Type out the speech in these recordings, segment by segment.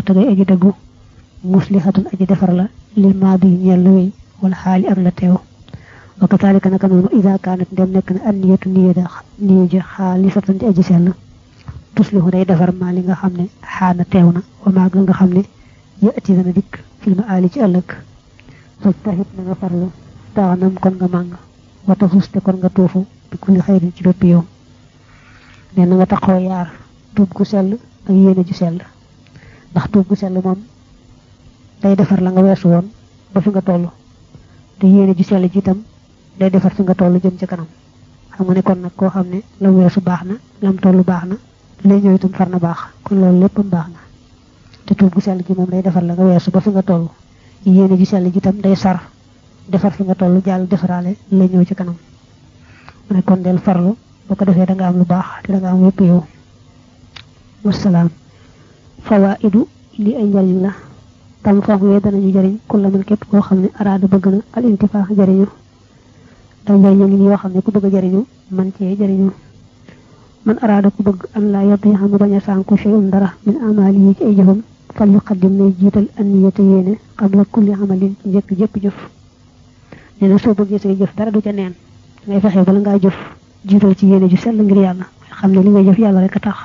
te day aji dëggu muslihatun aji defar la lil maadi ñeel la wéy wala xaali ak la teew wa kazalika naka noonu ida kaanat ndem nekk na an niyatu niyada niya ji xaalisatan di aji sell tuslihu day defar maa li nga xam ne xaana teew na wa maag la nga xam ne yëti dana dikk filma aali ci ëllëg faj taxit na nga farlu taxanam kon nga màng wata fuste kon nga tuufu bi kulli xayrin ci bépp yow nee na nga taxoo yaar tuub gu sell ak yéene ju sell ndax tuub gu sell moom day defar la nga weesu woon ba fi nga toll te yéene ju sell ji itam day defar fi nga toll jëm ci kanam xam nga ne kon nag koo xam ne lam weesu baax na lam toll baax na lay ñëw itam far na baax kon loolu léppam baax na te tuub gu sell gi moom day defar la nga weesu ba fi nga toll yéene ju sell ji itam day sar defar fi nga toll jàll defaraale lay ñëw ci kanam mu ne kon del farlu boo ko defee da nga am lu baax te da nga am yépp yow wasalaam fawaidu li ay njariñ la tam foofu yee danañu jëriñ kulla man képp koo xam ne araada bëgg na al intifaa jëriñu ay njëriñu ngi yoo xam ne ku bëgg a jëriñu man cee jëriñu man araada ku bëgg an laa yott yi xam ne bañ a sànku shay'un dara min amaali yi ci ay jëfam fal yuqaddim nay jiital an niyata yéene qabla kulli amalin ci njëkk jëpp jëf nee na soo bëggee say jëf dara du ca neen ngay fexe bala ngaa jëf jiital ci yéene ju sell ngir yàlla xam ne li ngay jëf yàlla rek a tax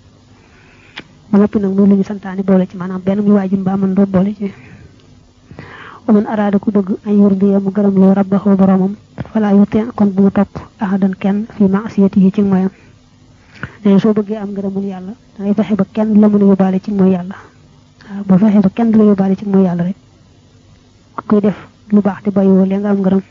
ba noppi nag loolu la ñu santaane boole ci maanaam benn muy waajib mbaa mën doo boole ci wa man araada ku bëgg ay yurdiya mu gërëm loo rabbahu boromam falaa yuti kon bu mu topp ahadan kenn fi maasiyatihi ci moyam nee soo bëggee am ngërëmul yàlla da ngay fexe ba kenn la mën a yóbbaale ci mooy yàlla waaw boo fexe ba kenn du la yóbbaale ci mooy yàlla rek kuy def lu baax te bàyyiwoo lee nga am ngërëm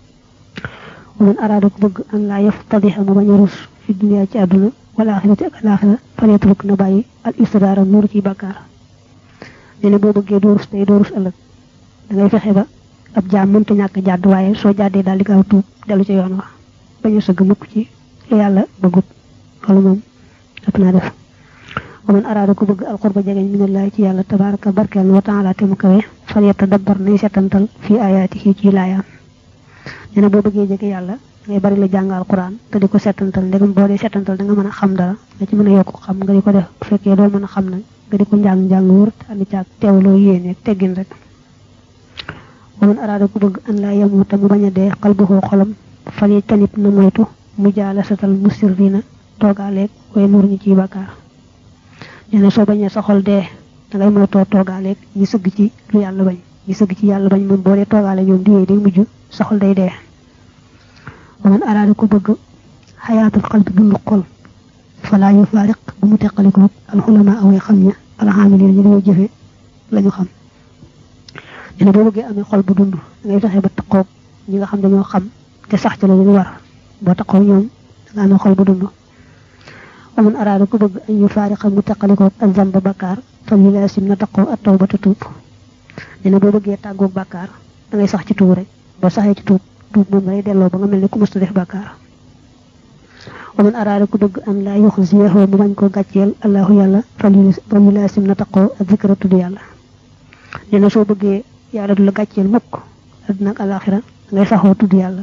wa man araada ku bëgg an laa yaftadiha mu bañ a rus fi dunya ci àdduna wala axirati ak alaxira faleetruk na bàyyi al istidaara nuuru ci bàkkaar nee na boo bëggee doo rus tey doo rus ëllëg da ngay fexe ba ab jaam mënta ñàkk jàdd waaye soo jàddee daal di gaaw tuub dellu ca yoon wa bañ a sëgg mukk ci lu yàlla bëggut loolu moom ëpp naa def wa man araada ku bëgg alqurba jegeñ minallahi ci yàlla tabaraka barkeel wa taala te mu kawe fal yatadabbar nay setantal fii ayaatihi ci laayaam nee na boo bëggee jege yàlla ngay bari la jàng alquran te di ko setantal ndegam boo dee setantal da nga mën a xam dara nga ci mën a yokk xam nga di ko def bu fekkee doo mën a xam nag nga di ko njàng njàng wóor te andi caag teewloo yéene ak teggin rek wa man araada ku bëgg an laa yamuuta mu bañ a dee xalbuhoo xolam fal yi tanit na moytu mu jaala satal musirrina toogaaleeg way nuur ñi ciy bakkaar nee na soo bañee sa xol dee da ngay moytoo toogaaleeg ñi sëgg ci lu yàlla bañ ñi sëgg ci yàlla bañ moom boo dee toogaale ñoom di yooyu day mujj sa xol day dee wa man araada ku bëgg xayaatul xalbi dundu xol falaa yu faariq bu mu teqaliko alxulama away xam ña alxaamiliin ñu dañoo jëfe lañu xam nee na boo bëggee amee xol bu dund ngay fexe ba taqoog ñi nga xam dañoo xam te sax ci la ñu war boo taqoog ñoom da nga amee xol bu dund wa man araada ku bëgg an yu faariqa mu teqaliko ak zamba bakkaar fal yu laasim na taqoo at taw ba te tuub nee na boo bëggee tàggoog bakkaar da ngay sax ci tuub rek boo saxee ci tuub tuub moom lay delloo ba nga mel ne ku mësta def bàkkaar wa man araada ku bëgg an laa yuxziyahu mu bañ koo gàcceel allahu yàlla fal yu laasim na taqoo ak zikra tudd yàlla nee na soo bëggee yàlla du la gàcceel mukk adduna ak alaxira ngay saxoo tudd yàlla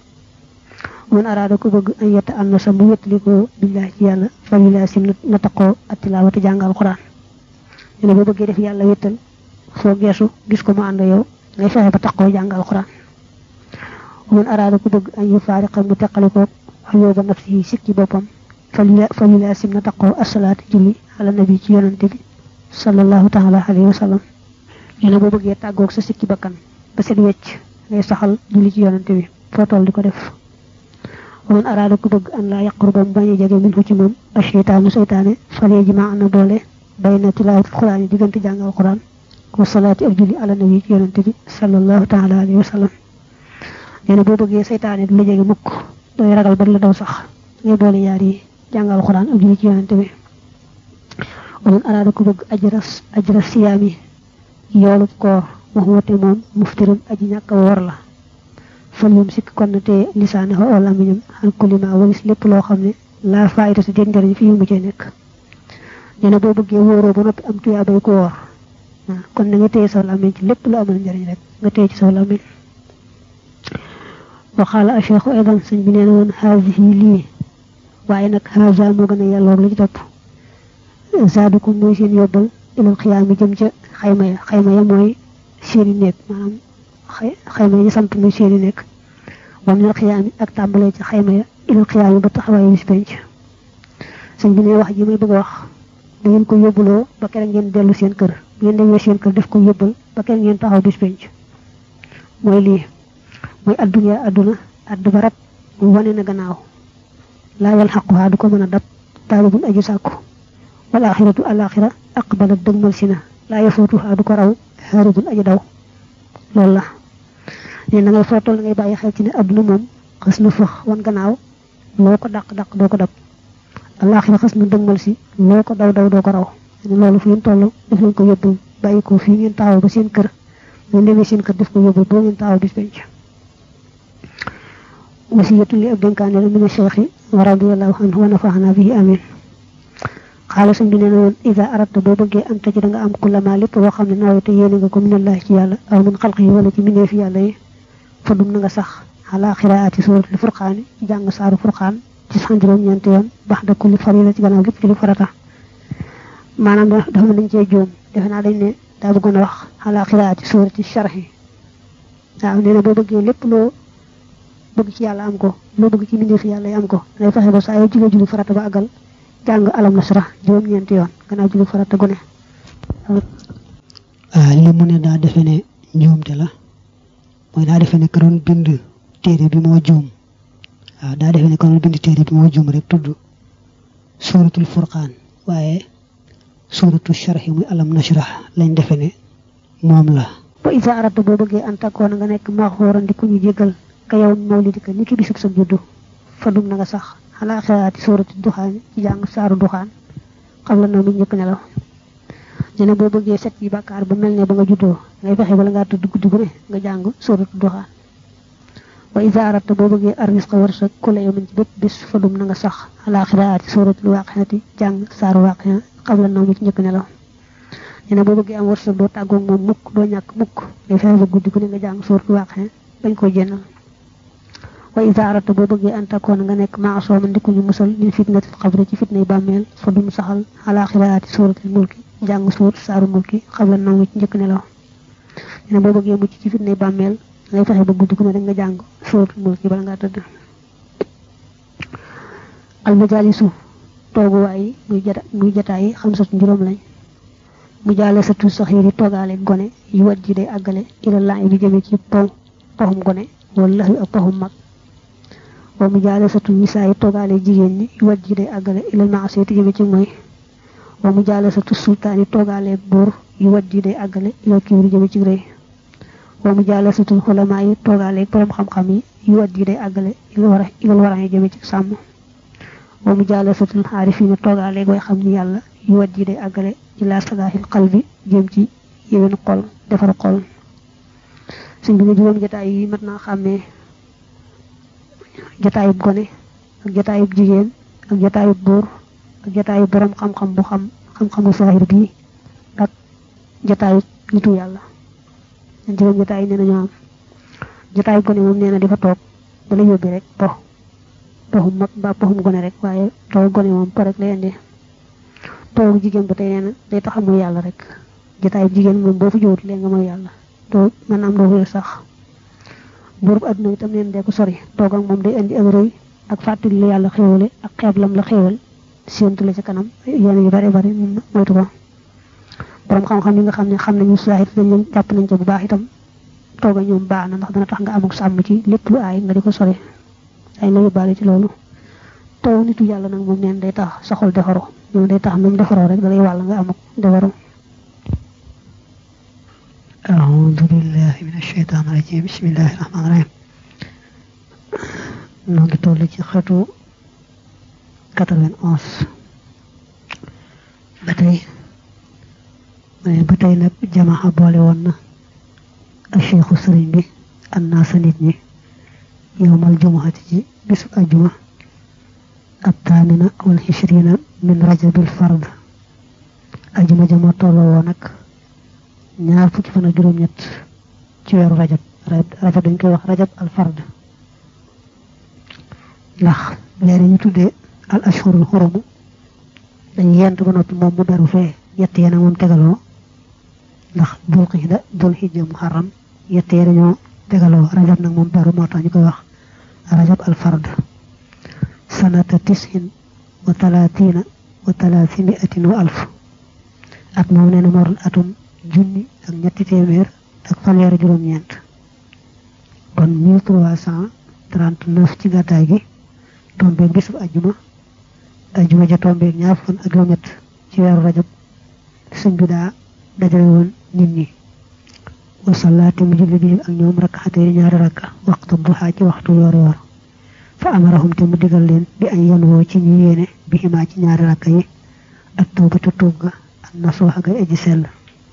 wa man araada ku bëgg an yetta an na sa mu wéttalikoo billahi ci yàlla fal yu laasim na taqoo ak tilaawati jàng alquran nee na boo bëggee def yàlla wéttal soo geesu gis ko mu ànd yow ngay fexe ba taqoo jàng alquran man araada ku bëgg an yu faariqa mu teqalikoo xuyóoba nafsi yi sikki boppam fa yu laasim na taqoo asalaati julli ala nabi ci yonante bi sallallahu taala alayhi wa sallam nee na boo bëggee tàggoog sa sikki bakkan ba set wecc ngay saxal julli ci yonante bi foo toll di ko def wa man araada ku bëgg an laa yaqruba mu bañ a jege min fu ci moom a cheytaanu seytaane falee ji ma na boole bay na tilaawat xuraan yi diggante jàngal xuraan wa salaati ak julli ala nabi ci yonante bi sallallahu taala alayhi wa sallam nee na boo bëggee seytaane du la jege mukk dooy ragal ba la daw sax ngay boole yaar yi jàngal alxuraan ak julli ci yonante bi wa man araada ku bëgg ajras ajras siyaami yoolub koor wax wate moom muftirun aji ñàkk a woor la fal yum sikk kon na te lisaane xo wala miñam xan kulima walis lépp loo xam ne laa faayida si déet njëriñ fi mu cee nekk nee na boo bëggee wóoroo ba noppi am tuyaa bay ko woor kon na nga téye saw làmmiñ ci lépp lu amal njëriñ rek nga téye ci saw làmmiñ waxaala a cheikhu aydan sëñ bi nee na woon haasihi lii waaye nag haasa moo gën a yelloog lu ci topp zaadukum mooy seen yóbbal ilal xiyaam yi jëm ca xayma ya xayma ya mooy seeni nekk maanaam xayma ya ñu samp muy seeni nekk wa minal xiyaam yi ak tàmbalee ci xayma ya ilal xiyaam yi ba taxawaayu bis penc sëñ bi ne wax ji may bëgg a wax da ngeen ko yóbbuloo ba keneen ngeen dellu seen kër bu ngeen demee seen kër def ko yóbbal ba keneen ngeen taxaw bis penc mooy lii mooy adduna adduna add ba rab mu wane na gannaaw laa yal xaquhaa du ko mën a dab taalibun aju sàkku wal axiratu alaxira aqbalat dëgmal si na laa yafootuhaa du ko raw xaaribun aju daw loolu la ne na ngay footol na ngay bàyyi xel ci ne adduna moom xës na fëx wan gannaaw loo ko dàq dàq doo ko dab alaxira xës na dëgmal si loo ko daw daw doo ko raw ne loolu fu ngeen toll def leen ko yóbbul bàyyi ko fii ngeen taxaw ba seen kër ngeen demee seen kër def ko yóbbul boo ngeen taxaw bis penc wasiyatu li ab dénkaane la mina cheikhi wa radiallahu anhu wa nafaxana bihi amin xaala sëñ bi nee na woon ida arata boo bëggee am taji da nga am kullama lépp boo xam ne nawete yéene nga ko minallahi ci yàlla aw min xalqi yi wala ci mbindeefi yàlla yi fa dum na nga sax ala xiraati suratul furqaani ci jàng saaru furqaan ci sax juróom-ñeenti yoon bax da kulli farila ci gannaaw lépp ci lu farata maanaam dafa mën nañ cee jóom defe naa dañ ne daa bëggoon a wax ala xiraati surati sharhi waaw nee na boo bëggee lépp loo bëgg ci yàlla am ko loo bëgg ci mbindeefi yàlla yi am ko ngay fexe ba saa yoo julee julli farata ba àggal jàng alam nasra juróom-ñeenti yoon gannaaw julli farata gune li mu ne daa defe ne njuumte la mooy daa defe ne ka doon bind téere bi moo juum waaw daa defe ne ka doon bind téere bi moo juum rek tudd suuratul furqaan waaye suuratu sharhi muy alam nasra lañ defe ne moom la ba isa arata boo bëggee an takkoon nga nekk maxooran di ku ñu jégal ka yow mawlidika ni ki bisub sa juddu fadum na nga sax xalaa xiraati suurati duxaan ci jàng saaru duxaan xam la noo mi njëkk nelaw ñu ne boo bëggee set yi bàkkaar ba mel ne ba nga juddoo ngay fexe bala ngaa tudd guddi gu ne nga jàng suuratu duxaan wa isa arata boo bëggee arrisqa wërsëg ku la yow min ci bépp bis fadum na nga sax xalaa xiraati suurati waaqiyati jàng saaru waaqiya xam la noo mi ci njëkk nelaw ñu ne boo bëggee am wërsëg doo tàggoog moom mukk doo ñàkk mukk ngay fexe ba guddi gu ne nga jàng suuratu waaqiya bañ ko jénnal wa isa arata boo bëggee an takkoon nga nekk maasooman di ko ñu musal min fitnatil xabri ci fitnay bàmmeel fa dum saxal ala xiraati suuratil mulki jàng suur saaru mulki xabla naw ci njëkk nelaw ne boo bëggee mucc ci fitnay bàmmeel ngay fexe ba guddi gu ne rek nga jàng suuratul mulki bala ngaa tëdd almajaalisu tooguwaay yi muy jata muy jataay yi xam satu juróom lañ mu jaale sa tu saxiir yi toogaale gone yu wat ji day àggale ila laa bi jëme ci pow paxum gone wala lax wi ak paxum mag wa mu jaale satu nisaa yi toogaale jigéen ñi yu wat ji day àggale ilal maasiyati jëme ci mooy wa mu jaale satu sultaan yi toogaale buur yu wat ji day àggale ilal kiwri jëme ci rëy wa mu jaale satu xulamaa yi toogaale borom xam-xam yi yu wat ji day àggale ilal wara ilal wara yi jëme ci sàmm wa mu jaale satu xaarifiina toogaale way xam ni yàlla yu wat ji day àggale ilaa salaaxil qalbi jëm ci yéwén xol defar xol suñ bi ne juróom jataay yi mat naa xàmmee jataayub gone ak jataayub jigéen ak jataayub buur ak jataayub borom xam-xam bu xam xam-xamu saahir bii ak jataayub nitu yàlla dañ juróom jataay yi nee na ñoo am jataayub gone moom nee na di fa toog bala yóbbi rek po poxum mag mbaa poxum gone rek waaye toog gone moom po rek lay indi toog jigéen ba tey nee na day tax amul yàlla rek jataayub jigéen moom boo fa jowut léegi nga mooy yàlla doo man am doo wér sax buurub adduna itam neen dee ko sori toog ak moom day indi ak rëy ak fàttali la yàlla xéwale ak xeeb lam la xéwal séentu la ci kanam yoon yu bari bari moom moytu ko borom xam-xam yi nga xam ne xam nañu saahir dañ leen jàpp nañ ko bu baax itam toog a ñoom baax na ndax dana tax nga amuk sàmm ci lépp lu aay nga di ko sori ay la yóbbaale ci loolu toog nitu yàlla nag moom neen day tax sa xol defaru ñoom day tax même defaroo rek dalay wàll nga amuk defaru أعوذ بالله من الشيطان الرجيم بسم الله الرحمن الرحيم noo ngi toll ci xatu 91 ba tey ba tey nag jamaxa boole woon na ak cheikhu sëriñ bi an naa sa nit ñi yowmal jumuhati ci bisu ajuma ab taamina wal xishrina min rajabil fard ajuma jama tolloo woon nag ñaar fukki fan ak juróom-ñett ci weeru rajab rajab dañ koy wax rajab al fard ndax weer yi ñu tuddee al ashhurul xurumu dañ yent ba noppi moom mu beru fee yett yena moom tegaloo ndax dul xida dul xijja muharram yett ya dañoo tegaloo rajab nag moom beru moo tax ñu koy wax rajab al fard sanata tishin wa talatina wa talaatimiatin wa alf at moom nee na moo doon atum junni ak ñetti téeméer ak fanweer juróom-ñeent kon mille trois cent trente neuf ci gàddaay gi tombeeg bisub ajjuma ajjuma ja tombeeg ñaar fan ak juróom-ñett ci weeru rajab sëñ bi daa dajale woon nit ñi wa salaati mu julli bi ak ñoom rakkaatee ñaari rakka waxtu duhaa ci waxtu yoor yoor fa amarahum te mu digal leen bi añ yan woo ci ñu yéene bi ximaa ci ñaari rakka yi ak tawbatu tuub ga ak nasuux ak aji sell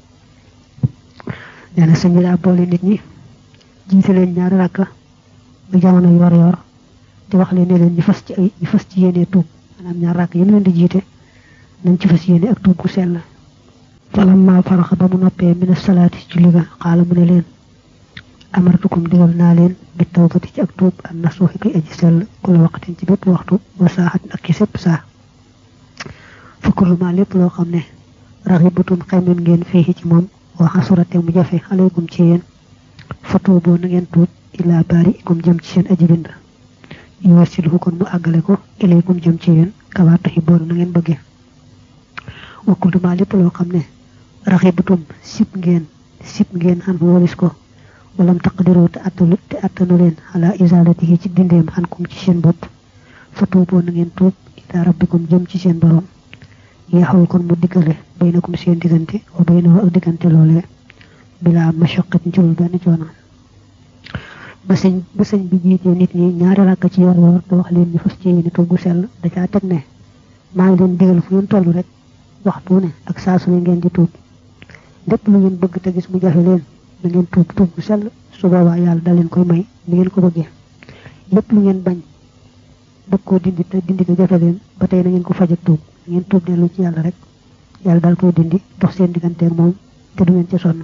nee na sëñ bi daa boole nit ñi jiite leen ñaari rakka bu jamono yor yor te wax leen ne leen ñu fas ci ay ñu fas ci yéene tuub maanaam ñaar rakk yéen leen di jiite nañ ci fas yéene ak tuub gu sell falamma faraxa ba mu noppee mina salaati julli ga xaala mu ne leen amartukum digal naa leen bi tawbati ci ak tuub ak nasuuxi koy aji sell ku la waqtin ci bépp waxtu wa saaxatin ak ci sépp saa fukkuluma lépp loo xam ne raxibatum xemem ngeen fii ci moom wa xasurate mu jafe aleykum ci yéen fa tuuboo na ngeen tuub ilaa baari ikum jëm ci seen aji bind yuwasilhu kon mu àggale ko ilaykum jëm ci yéen kama tuhibboon na ngeen bëgge wa kultuma lépp loo xam ne raxibatum sib ngeen sib ngeen xan walis ko walam taqdiru te attanu te attanu leen ala isalatihi ci dindeem xan kum ci seen bopp fa tuuboo na ngeen tuub ilaa rabbikum jëm ci seen borom yeexawul kon mu diggale baynakum seen diggante wa baynahu ak diggante loolee bila mashaqatin ci lul benn coono ba sëñ ba sëñ bi jiitee nit ñi ñaari rakk ci yor yor te wax leen ñu fas ci yéene tugg sell da caa teg ne maa ngi leen digal fu ngeen toll rek waxtu ne ak saa su ne ngeen di tuub lépp lu ngeen bëgg te gis mu jafe leen da ngeen tuub tuub gu sell su boobaa yàlla da leen koy may ni ngeen ko bëggee lépp lu ngeen bañ bëgg koo dindi te dindi ko jafe leen ba tey na ngeen ko faj ak tuub ngeen tuub dellu ci yàlla rek yàlla daal koy dindi dox seen digganteeg moom te du ngeen ca sonn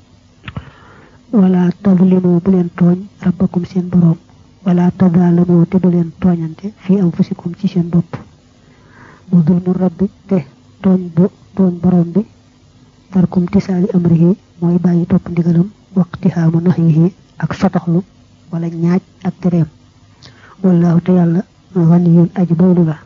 wala tadlimu bu leen tooñ rabbakum seen boroom wala tadalamu te bu leen tooñante fii anfusikum ci seen bopp mu dulmu rabbi te tooñ bu tooñ boroom bi tarkum tisaali amrihi mooy bàyyi topp ndigalam waqtihaamu nahyihi ak sotoxlu wala ñaaj ak tereem wallahu te yàlla ganiyun aji boolu la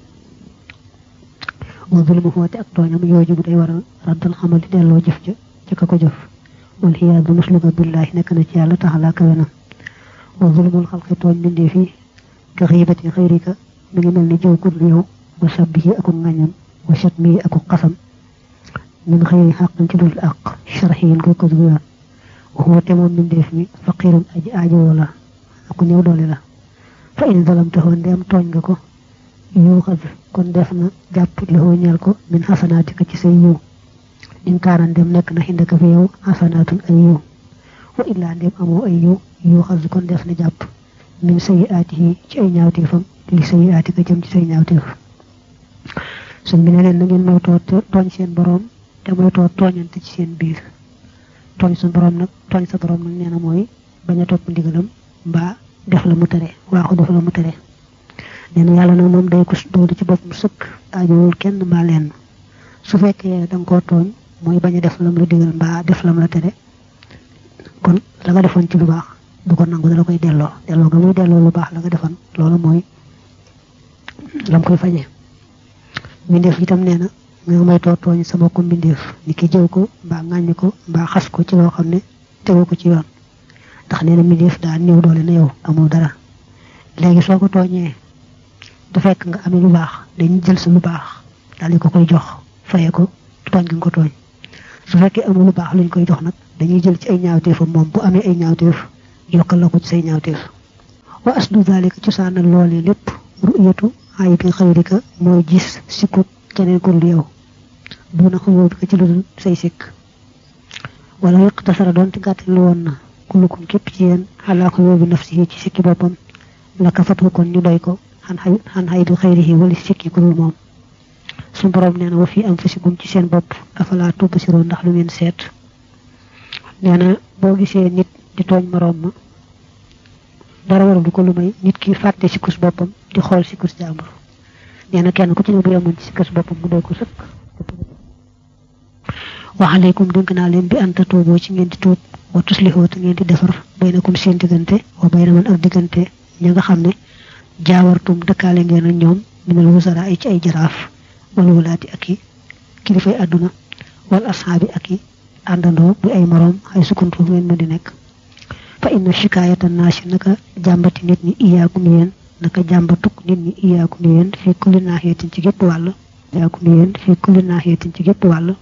wa zulmu xoote ak tooñam yooju bu day waral raddal xamal di delloo jëf ja ca ka ko jëf wal xiyaadu musluga billahi nekk na ci yàlla taxalaa kawe na wa zulmul xalqi tooñ bindee fii ka xiibati xayrika mi ngi mel ni jëw ku dul yow wa sabbihi aku ngañam wa shatmihi aku xasam min xëyri xaqin ci dul àq sharxiyin koy ko dul yoon waxuwa te moom mbindeef mi faqirun aji aajowoo la aku néew doole la fa in zalamtahu ndem tooñ nga ko yuuxas kon def na jàpp loxoo ñeel ko min xasanaatika ci say yiw in kaana ndem nekk na xindaka fi yow xasanaatun ay yiw wa illaa ndem amoo ay yiw yuuxas kon def na jàpp min sayi aatihi ci ay ñaawteefam li sayi aatika jëm ci say ñaawteef suñ bi ne leen na ngeen moytoo tooñ seen boroom te moytoo tooñante ci seen biir tooñ suñ boroom nag tooñ sa boroom nag nee na mooy bañ a topp ndigalam mbaa def la mu tere waaxu def la mu tere nee na yàlla nag moom day ko doolu ci bopp mu sëkk aajowul kenn mbaa leen su fekkee da nga koo tooñ mooy bañ a def lam la digal mbaa def lam la tere kon la nga defoon ci lu baax du ko nangu dala koy delloo delloo nga muy delloo lu baax la nga defoon loolu mooy lam koy faje mbindeef itam nee na nga may too tooñ sa mbokku mbindeef ni ki jëw ko mbaa ŋàññ ko mbaa xas ko ci loo xam ne tegu ko ci yoon ndax nee na mbindeef daa néew doole na yow amul dara léegi soo ko tooñee du fekk nga amee lu baax dañuy jël sa lu baax daal di ko koy jox faye ko tooñ gi nga ko tooñ su fekkee amul lu baax luñ koy jox nag dañuy jël ci ay ñaawteefam moom bu amee ay ñaawteef yokkal la ko ci say ñaawteef wa asdu zalika cosaanal loolee lépp ru'yatu aybi xayrika mooy gis sikkut keneen ku dul yow duna xuyoo bi ko ci lu dul say sikk wala yaqtasara doon te gàttal woon na kullukum képp ci yéen xalaa xuyoo bi nafsihi ci sikki boppam la kafatu kon ñu doy ko xan xay xan xay bi xayrihi wala sikki ku dul moom su borom nee na wa fii anfusikum ci seen bopp afalaa tubsiroo ndax lu ngeen seet nee na boo gisee nit di tooñ moroom ma dara waral du ko lu may nit ki fàtte sikkus boppam di xool sikkus jàmbur nee na kenn ku ci ne bu yemoon ci sikkus boppam mu doy ko sëkk wa alaykum dénk naa leen bi anta tuuboo ci ngeen di tuub wa tuslihoo te ngeen di defar baynakum seen diggante wa bayna man ak diggante ña nga xam ne jaawartum dëkkaale ngeen ak ñoom minal wusara ay ci ay jaraaf wal wulaati ak i kilifay àdduna wal ashaabi ak i àndandoo bu ay moroom ay sukkantu ngeen mën di nekk fa inna shikaayata naasi naka jàmbati nit ñi iyaakum yéen naka jàmbatuk nit ñi iyaakum yéen fii kulli naaxiyatin ci gépp wàll iyaakum yéen fii kulli naaxiyatin ci gépp wàll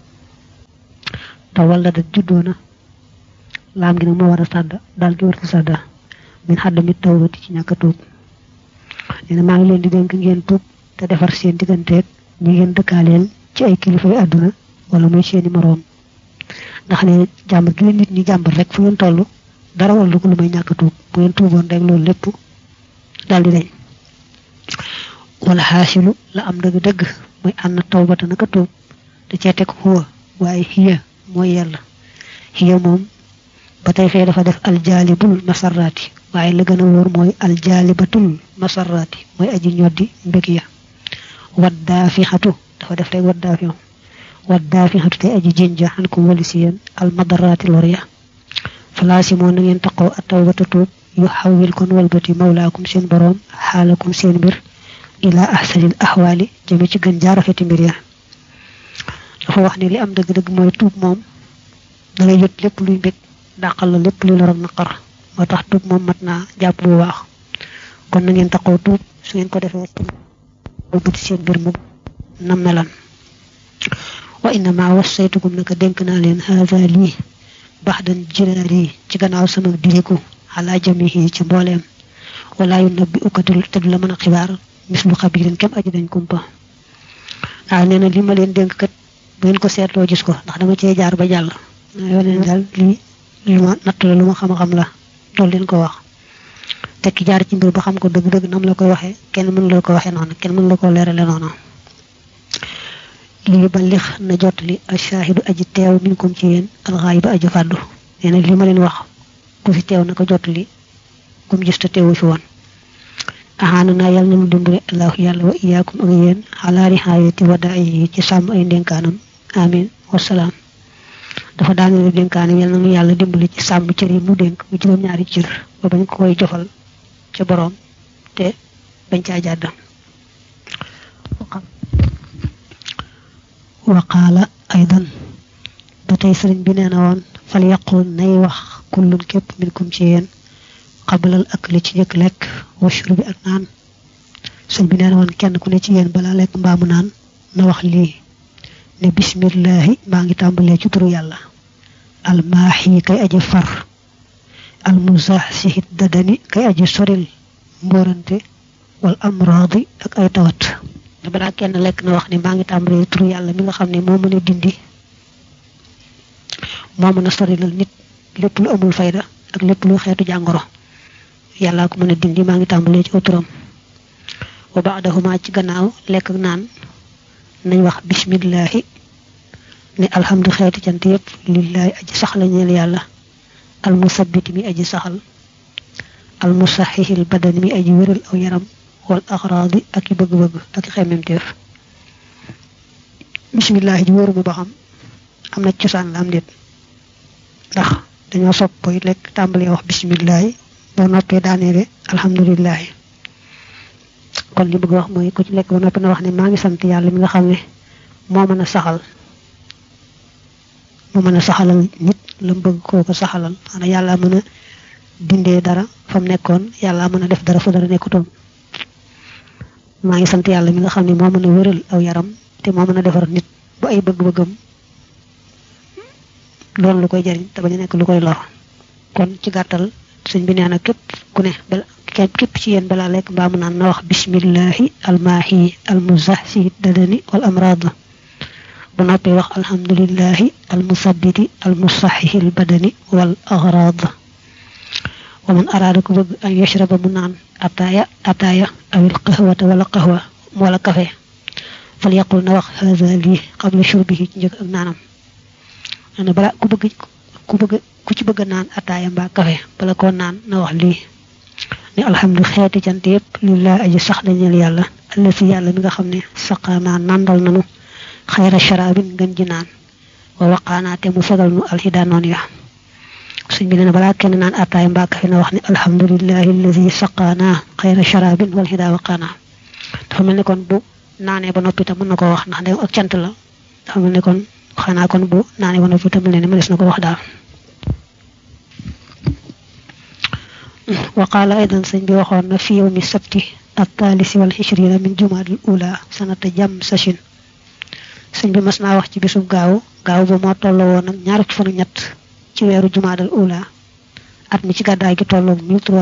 te walla da juddoona laam gi nag moo war a sàdda daal gi war a sàdda min xaddami tawbati ci ñàkk a tuub nee na maa ngi leen di dénk ngeen tuub te defar seen digganteeg ñi ngeen dëkkaaleel ci ay kilifay àdduna wala muy seeni moroom ndax ne jàmbat gi leen nit ñi jàmbat rek fu ngeen toll dara wala ko lu may ñàkk a tuub bu ngeen tuuboon rek loolu lépp daal di dañ wala xaasilu la am dëgg-dëgg muy ànd tawbata naka tuub da cee teg xuwa waaye xiya mooy yàlla xiya moom ba tey fee dafa def aljaalibul masarraati waaye la gën a wóor mooy aljaalibatul masarraati mooy aji ñoddi mbég ya waddaafixatu dafa def rek waddaafixu waddaafixatu tey aji jinja xan ko wali si yéen almadaraati lor ya falaasi moo na ngeen taqoo a tawbata tuub yu xawil kon walbati mawlaakum seen boroom xaalakum seen mbir ila ahsanil ahwaali jëme ci gën jaarafeti mbir ya dafa wax ne li am dëgg-dëgg mooy tuub moom da ngay jot lépp luy mbég dàqal la lépp luy lor ak naqar moo tax tuub moom mat naa jàpp bu baax kon na ngeen taxaw tuub su ngeen ko defee bëti seen mbir mu na melan wa innama wassaytukum naka dénk naa leen haada lii baxdan jiraar yi ci gannaaw sama diriku xalaa jamihi ci mbooleem wala yu nabbi ukatul te du la mën a xibaar mislu xabirin kem aji dañ kumpa waaw nee na li ma leen dénk kat bu ngeen ko seetloo gis ko ndax dama cee jaar ba jàll yoo leen daal lii lu ma natt la lu ma xam-xam la loolu leen ko wax te ki jaar ci mbir ba xam ko dëgg-dëgg nam la koy waxee kenn mën la ko waxee noonu kenn mën la ko leerale noonu lii ba lix na jot li ashaahidu aji teew minkum ci yéen alxaay ba aji fàddu nee na li ma leen wax ku fi teew na ko jot li kum gis te teewu fi woon axaana naa yàlla na mu dimbale allahu yàlla wa iyaakum ak yéen xalaari xaayati wada yi ci sàmm ay ndénkaanam amin wasalaam dafa daaneel dénkaanam yàlla na nu yàlla dimbale ci sàmm cër yi mu dénk mu juróom-ñaari cër ba bañ ko koy jofal ca boroom te bañ caa jàdd waqaala aydan ba tey sëriñ bi nee na woon fal yaqul nay wax kullun képp minkum ci yéen xabalal ak li ci njëkk lekk washur bi ak naan sëñ bi nee na woon kenn ku ne ci yéen balaa lekk mbaamu naan na wax lii ne bismillahi maa ngi tàmbalee ci turu yàlla almaaxi kay aji far almuzaxsihit dadani kay aji soril mbóorante wal amraadi ak ay tawat te balaa kenn lekk na wax ne maa ngi tàmbalee turu yàlla mi nga xam ne moo mën a dindi moo mën a sorilal nit lépp lu amul fayda ak lépp lu xeetu jàngoro yàllaa ko mën a dindi maa ngi tàmbalee ci turam wa baadahuma ci gannaaw lekk ak naan nañ wax bismillahi ne alhamdu xeeti cant yépp lillahi aji saxla ñeel yàlla almusabbiti mi aji saxal almusaxixil badani mi aji wéral aw yaram wal axraadi ak i bëgg-bëgg ak i xemmemteef bismillahi ji wóoruma ba xam am na cosaan la am déet ndax dañoo sopp boy lekk tàmbalee wax bismillahi boo noppee daaneele alhamdulilahi kon li bëgg wax mooy ku ci lekk ba noppi na wax ne maa ngi sant yàlla mi nga xam ne moo mën a saxal moo mën a saxalal nit la mu bëgg koo ko saxalal xanaa yàlla mën a dindee dara fa mu nekkoon yàlla mën a def dara fu dara nekkutoon maa ngi sant yàlla mi nga xam ne moo mën a wéral aw yaram te moo mën a defar nit bu ay bëgg-bëggam doon lu koy jariñ te bañ a nekk lu koy lor kon ci gàttal sëñ bi nee na képp ku ne bala képp ci yéen balaa lekk mbaa mu naan na wax bismillahi almaahi almuzahsi dadani wal amrad bu noppee wax alhamdulillahi almusabbiti almusaxihi albadani wal agrad wa man araada ku bëgg an yashraba mu naan ataaya ataaya awil qahwata wala qahwa wala kafe fal yaqul na wax haza lii qabla shurbihi ci njëkk ak naanam ne bala ku bëgg ku bëgg ku ci bëgg naan ataaya mbaa kafe bala koo naan na wax lii ne alhamdu xeeti cant yépp lillahi aji sax dañeel yàlla alla si yàlla mi nga xam ne saqaanaa nandal nanu xayra sharabin ngën ji naan wa waqaanaa te mu fegal nu alxida noon ya suñ bi nee balaa kenn naan attaay mbàkk fi na wax ne alhamdulillahi allazi saqaana xayra sharabin wal xida waqaanaa dafa mel ni kon bu naanee ba noppi tam mën na ko wax ndax ndem ak cant la dafa mel ni kon xanaa kon bu naanee ba noppi tam mel ne mënees na ko wax daal وقال أيضا سن بي وخون في يوم السبت الثالث والعشرين من جماد الأولى سنة جم سشن سن بي مسنا wax ci bisub gaaw gaaw bu mo tollo won ak ñaar ci fanu ñett ci wéru jumaad al ula at mi ci gàddaay gi tollo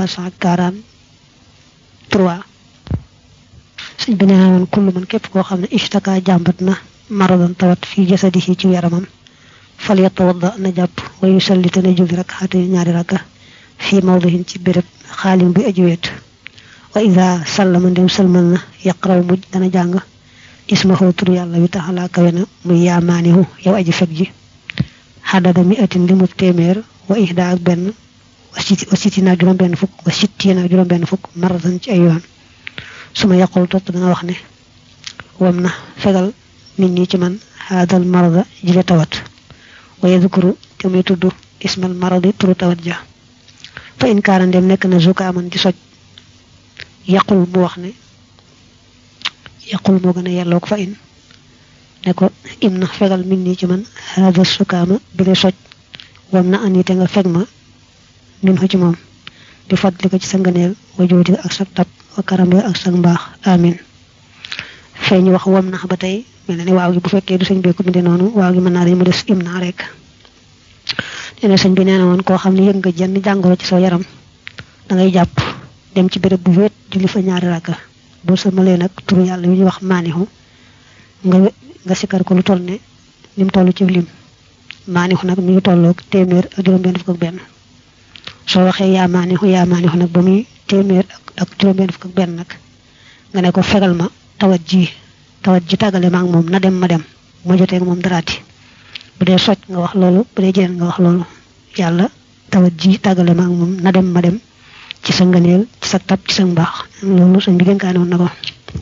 1343 sëñ bi nee woon kullu man képp koo xam ne ishtaka jàmbat na maradan tawat fi jasadihi ci yaramam fal yatawadda na jàpp wa yusalli te na julli rek xaate ñaari rakka fi mawdihin ci béréb xaalim bi aji weet wa ida sallama ndem salmal na yaqraw mujj dana jàng ismahu tur yàlla wi taxala kawe na muy yaamaanihu yow aji fekk ji xadada mi atin li mu téeméer wa ihda ak benn wa siti wa siti naa juróom benn fukk wa sitti naa juróom benn fukk maratan ci ay yoon suma yaqul topp dana wax ne wam na fegal nit ñi ci man haadal marada jile tawat wa yadkuru te muy tudd ismal maradi turu tawat ja fa in kaana ndem nekk na zukaaman di soj yaqul mu wax ne yaqul moo gën a yelloo ko fa in ne ko im na fegal min nii ci man haada sukaama bi le soj wam na anite nga feg ma min ko ci moom di fàttali ko ci sa ngëneel wa jooti ak sa tab wa karambe ak sa mbaax amin fee ñu wax wam na ba tey mel na ni waaw gi bu fekkee du sëñ bee ko bindee noonu waaw gi mën naa dañ mu des im naa rek nee na sëñ bi nee na woon koo xam ne yëg nga jenn jàngoro ci sa yaram da ngay jàpp dem ci béréb bu wéet julli fa ñaari rakka boo sëlmalee nag turu yàlla wi ñuy wax maanihu nga nga sikkar ko lu toll ne ni mu toll ci lim maanihu nag mi ngi tolloog téeméer ak juróom-benn fukk ak benn soo waxee yaa maanihu yaa maanihu nag ba muy téeméer ak juróom-benn fukk ak benn nag nga ne ko fegal ma tawat ji tawat ji tàggale ma ak moom na dem ma dem ma jotee moom daraati bu dee soj nga wax loolu bu dee jeneen nga wax loolu yàlla tawat ji tàggale ma ak moom na dem ma dem ci sa ngëneel ci sa tab ci sa mbaax loolu sëñ bi dénkaane woon na ko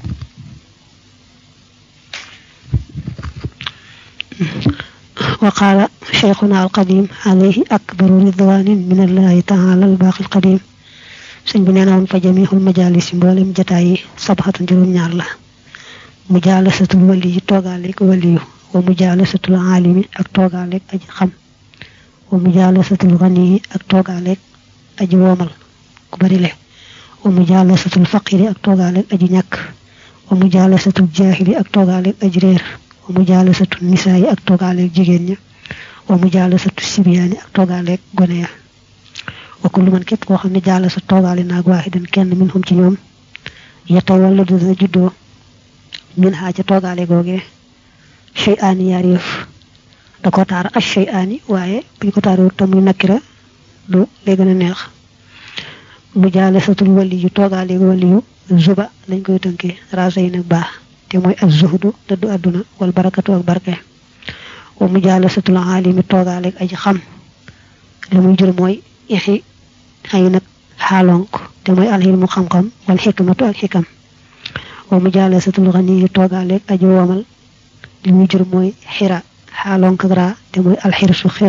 وقال شيخنا القديم عليه أكبر رضوان من الله تعالى الباقي القديم سن بنينا فجميع المجالس مبولم جتاي صبحة جروم ñaar la مجالسة الولي توغاليك وليو ومجالسة العالم ak توغاليك aji xam ومجالسة الغني ak توغاليك aji womal ku bari le ومجالسة الفقير ak توغاليك aji ñak ومجالسة الجاهل ak توغاليك aji reer wa mujalasatu nisaa yi ak toogaaleeg jigéen ña wa mujalasatu sibiyaani ak toogaaleeg gone ya wa kullu man képp koo xam ne jaalasa toogaale naag waaxidan kenn min xum ci ñoom yetta wala dina juddoo min xaa ca toogaale googee chey aani yaar yëf da ko taar ak chey aani waaye buñ ko taaree tam muy nakkira du lay gën a neex mujalasatul wali yu toogaaleeg wali yu zuba lañ koy tënkee raasa yi nag baax te mooy az zuhdu dëddu àdduna wal barakatu ak barke wa mujalasatul alimi toogaaleeg aji xam li muy jur mooy ixi ay nag xaalonk te mooy alxilmu xam-xam wal xikmatu ak xikam wa mujalasatul xaniyi toogaaleeg aji womal li muy jur mooy xira xaalonk ak raa te mooy alxirsu xir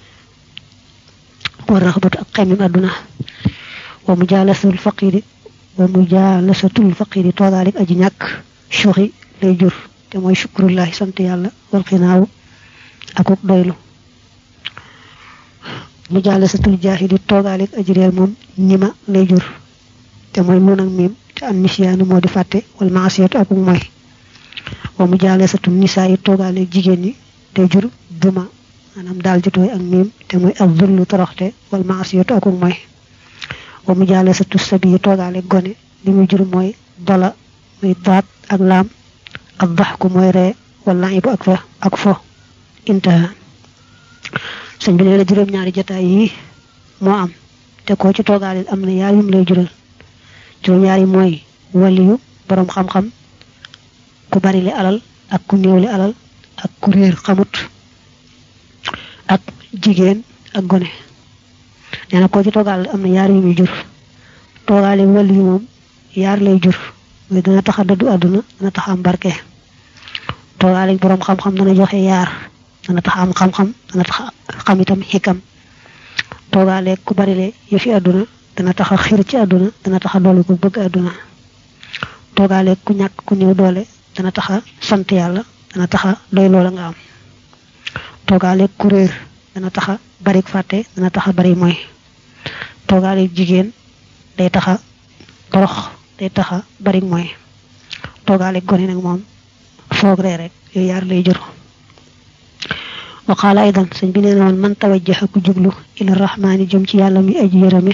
wa raxbatu ak xemim àdduna wa mujalasatul faqiri wa mujalasatul faqiri toogaaleeg aji ñàkk suuxi lay jur te mooy shukrullahi sant yàlla wal xinaawu akuk doylu mu jàll satul jaahili toogaaleeg aji réer moom ñima lay jur te mooy nun ak miim te an nisyaanu moo di fàtte wal maasiyatu akuk mooy wa mu jàll satul nisaa yi toogaaleeg jigéen ñi day jur duma maanaam daal jotooy ak miim te mooy ak zullu toroxte wal maasiyatu akuk mooy wa mu jàll satul sabi yi toogaaleeg gone li muy jur mooy dola muy daat ak laam ak daxku mooy ree wala ibu ak fa ak fo intaha sëñ bi nee na juróom-ñaari jotaay yi moo am te koo ci toogaaleel am na yaar yum lay jural juróom-ñaari mooy waliyu borom xam-xam ku bari li alal ak ku néew li alal ak ku réer xamut ak jigéen ak gone nee na koo ci toogaaleel am na yaar yu muy jur toogaale waliyu moom yaar lay jur mooy dana tax a dëddu àdduna dana tax am barke toogaale borom xam-xam dana joxe yaar dana tax am xam-xam dana tax xam itam xikam toogaale ku barile yëfi àdduna dana tax a xir ci àdduna dana tax a doole ku bëgg àdduna toogaale ku ñàkk ku néew doole dana tax a sant yàlla dana tax a doy loola nga am toogaale ku réer dana tax a bari fàtte dana tax a bari mooy toogaale jigéen day tax a torox day tax a bari mooy toogaale gone nag moom foog ree rek yooyu yaar lay jur wa qaala aydan sëñ bi nee na woon man tawajjaha ku jublu ila rahmaani jëm ci yàlla mi aji yërëme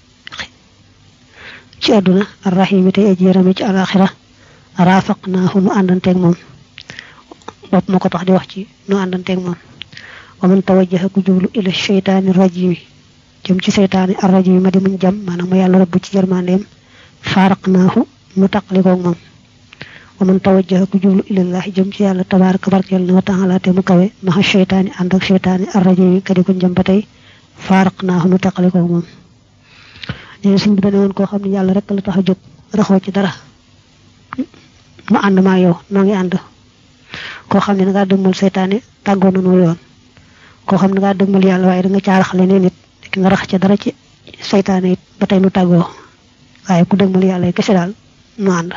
ci àdduna arrahimi tey aji yërëme ci alaxira raafaqnaahu nu àndanteeg moom bopp ma ko tax di wax ci nu àndanteeg moom wa man tawajjaha ku jublu ila sheytaani rajimi jëm ci seytaani arrajimi ma di muñ jam maanaam ma yàlla rëbb ci jërmandeem faaraqnaahu nu taqalikoog moom wa man tawajjaha ku jublu ilallahi jëm ci yàlla tabaraka barkeel na wa taala te mu kawe maxa sheytaani ànd ak sheytaani arrajimi ka di ko jëm ba tey faaraqnaahu nu taqalikoog moom nee na suñ bi dane woon koo xam ne yàlla rek la tax a jóg raxoo ci dara mu ànd maa yow noo ngi ànd koo xam ne da ngaa dëgmal seytaane tàggoo na noo yoon koo xam ne da ngaa dëgmal yàlla waaye da nga caarax leneen nit ki nga rax ca dara ci seytaane it ba tey nu tàggoo waaye ku dëgmal yàlla yi kese daal nu ànd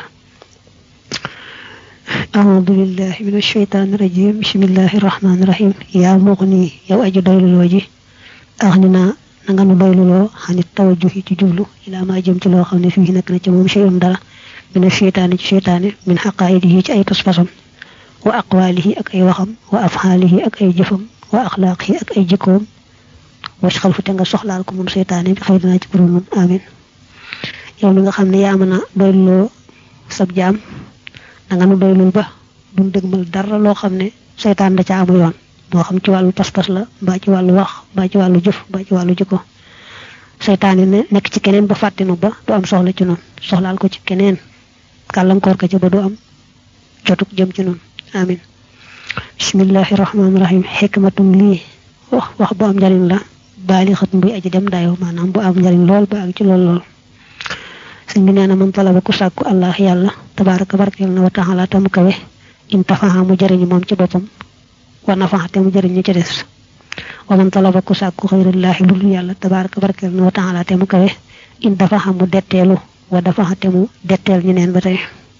أعوذ بالله من الشيطان الرجيم بسم الله الرحمن الرحيم يا مغني يا أجي doylu loo ji أغننا nanga nu doylu loo xanit tawajjuhi ci jublu ila ma jëm ci loo xam ne fii nekk na ci moom shay'un dara min sheytaani ci sheytaane min xaqaayidihi ci ay pas-pasam wa aqwaalihi ak ay waxam wa afxaalihi ak ay jëfam wa axlaaqihi ak ay jikkoom wasxal fu te nga soxlaal ko moom seytaane bi xëy dinaa ci buru nun amin yow mi nga xam ne yaa mën a doyluloo sab jaam danga nu doylul ba duñ dëgmal dara loo xam ne seytaan da ca amu yoon moo xam ci wàllu pas-pas la mbaa ci wàllu wax mbaa ci wàllu jëf mbaa ci wàllu jikko seytaane ne nekk ci keneen ba fàttinu ba du am soxla ci noonu soxlaal ko ci keneen gàllankoor ko ci ba du am jotuk jëm ci noonu amin bismillahi rahmaani rahim xikmatum lii wax wax bu am njariñ la baali xat buy aji dem dayo maanaam bu am njariñ lool ba ak ci lool lool sëñ bi nee na man talaba ku sàkku allah yàlla tabaraka barkeel na wa taala tamu kawe in tafaha mu jariñu moom ci boppam wa nafaxa te mu jariñ ñi ci des wa man talaba ku sàkku xayrillaahi lu yàlla tabaraka barkeel na wa taala te mu kawe in dafaxa mu detteelu wa dafaxa te mu detteel ñeneen ba tey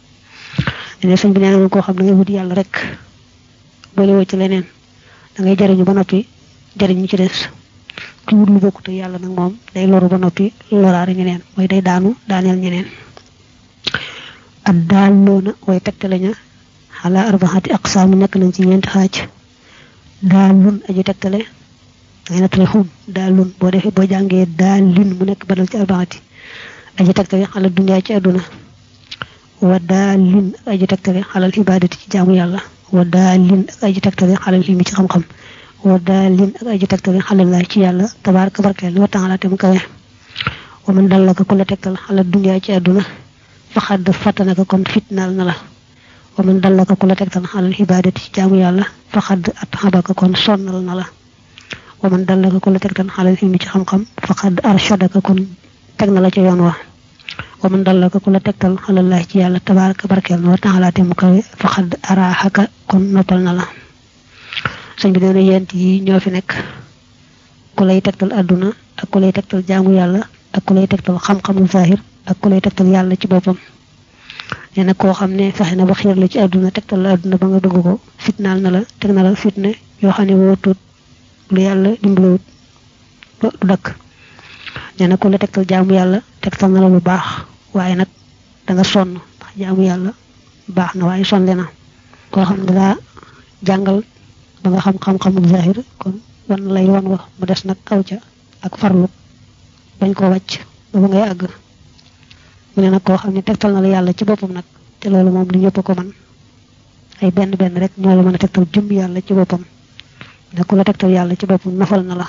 ne sëñ bi nee na koo xam da ngay wut yàlla rek boole woo ci leneen da ngay jariñu ba noppi jariñ ñi ci des ku wut lu bokkute yàlla nag moom day loru ba noppi loraare ñeneen mooy day daanu daaneel ñeneen ak daal loona way tegtale ña xalaa arbaxati aqsaam nekk nañ ci ñeenti xaaj daalun aji tegtale dangay nattale xum daalun boo defee boo jàngee daalin mu nekk badal ci arbaxati aji tegtale xalal dunyaa ci àdduna wa daalin ak aji tegtale xalal ibaadati ci jaamu yàlla wa daalin ak aji tegtale xalal ilmi ci xam-xam wa daalin ak aji tegtale xalal laay ci yàlla tabaaraka barkeel wa taala te mu kawe wa man dallaka ku la tegtal xalal dunyaa ci àdduna faxad fattanaka kon fitnaal na la wa man dallaka ku la tegtal xalal ibaadati ci jaamu yàlla faxad at xabaka kon sonnal na la wa man dallaka ku la tegtal xalal ilmi ci xam-xam faxad arshadaka kon teg na la ca yoon wa wa man dallaka ku la tegtal xalal laay ci yàlla tabaaraka barkeel na wa taala te mu kawe faxad araaxaka kon noppal na la sëñ bi nee na yent yi ñoo fi nekk ku lay tegtal àdduna ak ku lay tegtal jaamu yàlla ak ku lay tegtal xam-xamu zahir ak ku lay tegtal yàlla ci boppam nee na koo xam ne fexe na ba xiir la ci àdduna tegtal la àdduna ba nga bëgg ko fitnaal na la teg na la fitne yoo xam ne woo tuut lu yàlla dimbalawut du dakk nee na ku la tegtal jaamu yàlla tegtal na la lu baax waaye nag da nga sonn ndax jaamu yàlla baax na waaye sonle na koo xam ne daa jàngal ba nga xam xam-xamu zahir kon wan lay wan wax mu des nag aw ca ak farlu bañ koo wàcc ba ba ngay àgg mu ne nag koo xam ne tegtal na la yàlla ci boppam nag te loolu moom du ñëpp ko man ay benn benn rek ñoo la mën a tegtal jëm yàlla ci boppam ne ku la tegtal yàlla ci boppam nafal na la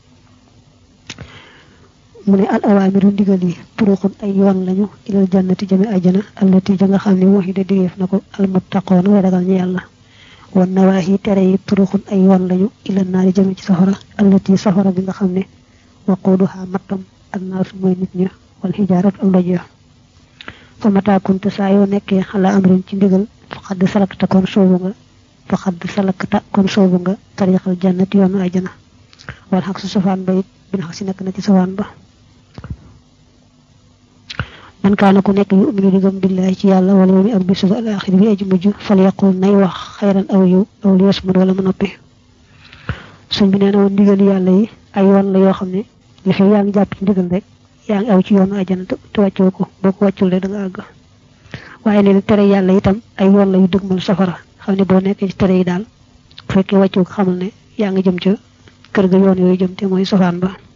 mu ne al awaamiru ndigal yi turuqun ay yoon lañu ilal jannati jëme ajjana allati ja nga xam ne waxi da digeef na ko almuttaqoona way ragal ñu yàlla wan nawaahi tere yi turuxun ay yoon lañu ila naari jëme ci safara allati safara bi nga xam ne waquuduha mattam ak naasu mooy nit ña wal xijaarat ak doj ya fa mata kunta saa yoo nekkee xala amrin ci ndigal faqad sarakta kon soobu nga fa xadd salakta kon soobu nga tariixal jannati yoonu ajjana wal xaq su safaan ba it bin xaq si nekk na ci safaan ba man kaana ku nekk yu uminu di gëm billahi ci yàlla wala yomi ak bisu al axir bi aji mujj fal yaqul nay wax xayran aw yiw aw li yasmud wala mu noppi suñ bi nee na woon ndigal yàlla yi ay yoon la yoo xam ne li fi yaa ngi jàpp ci ndigal rek yaa ngi aw ci yoonu ajjana te wàccoo ko boo ko wàccul rek da nga àgg waaye nee na tere yàlla itam ay yoon la yu dëgmal safara xam ne boo nekkee ci tere yi daal bu fekkee wàccoo ko xamal ne yaa ngi jëm ca kër ga yoon yooyu jëm te mooy safaan ba